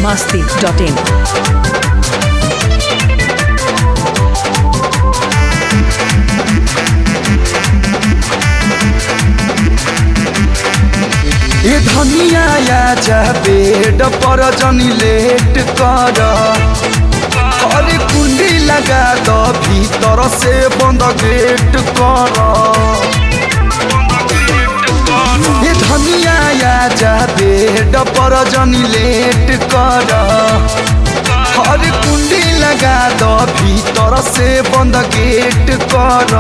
masti.in. ए धनिया आजा bed पर जनी लेट कर अरे कुंडी लगा द भीतर से बंद गेट कर ए धनिया आजा बेड पर जनी लेट कर अरे कुंडी लगा द भीतर से बंद गेट कर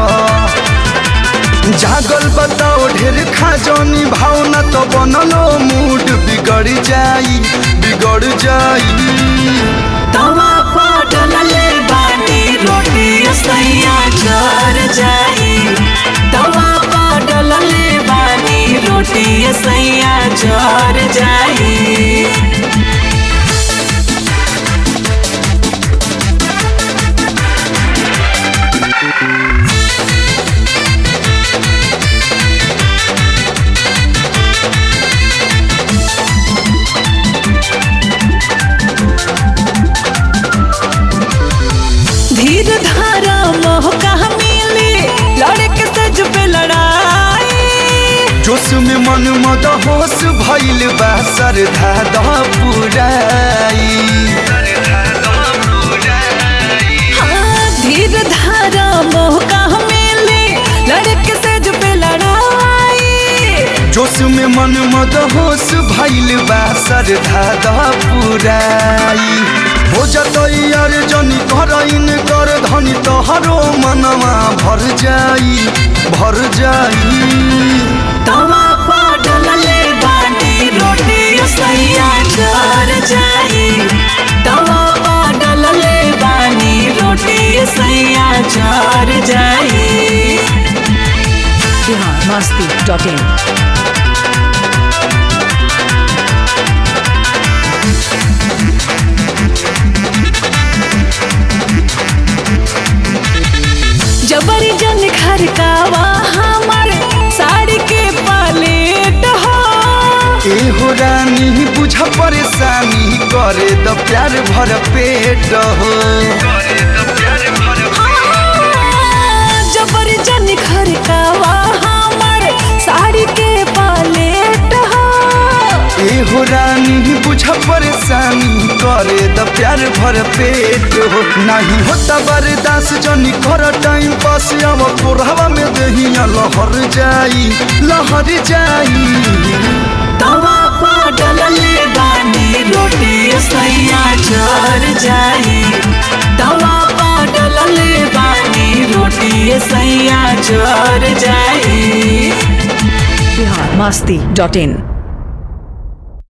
जागल बताओ ढेर खाजनी भावना तो बनलो मूड बिगड़ जाई बिगड़ जाई तवा पटल ले बाटी रोटी सैया जर जाई तवा पटल ले बाटी रोटी सैया जर जाई धीर धारा मोह कहा मिली लड़के सज पे लड़ाई जोश में मन मद होश भइल बा सरधा द पुराई हाँ, धीर धारा मोह कहा मिली लड़के सज पे लड़ाई जोश में मन मद होश भइल बा सरधा द पुराई हो जतई यार जनी कर इन कर धनी तोहरो मनवा भर जाई भर जाई तवा पटल ले बाटी रोटी सैया जर जाई तवा पटल ले बानी रोटी सैया जर जाई Bihar masti.in. जबरी जन घर कावा हमर साड़ी के पालेट हो एहो रानी बुझ परेशानी करे द प्यार भर पेट हो जबरी जन घर कावा हमर साड़ी के पालेट हो एहो रानी बुझ परेशानी करे द प्यार भर पेट हो नहीं होता बर्दाश्त जनी कर टाइम पास अब कोरहवा में दहिया लहर जाई लहर जाई तवा पटल ले बानी रोटी सैया जर जाई तवा पटल ले बानी रोटी सैया जर जाई Bihar masti.in.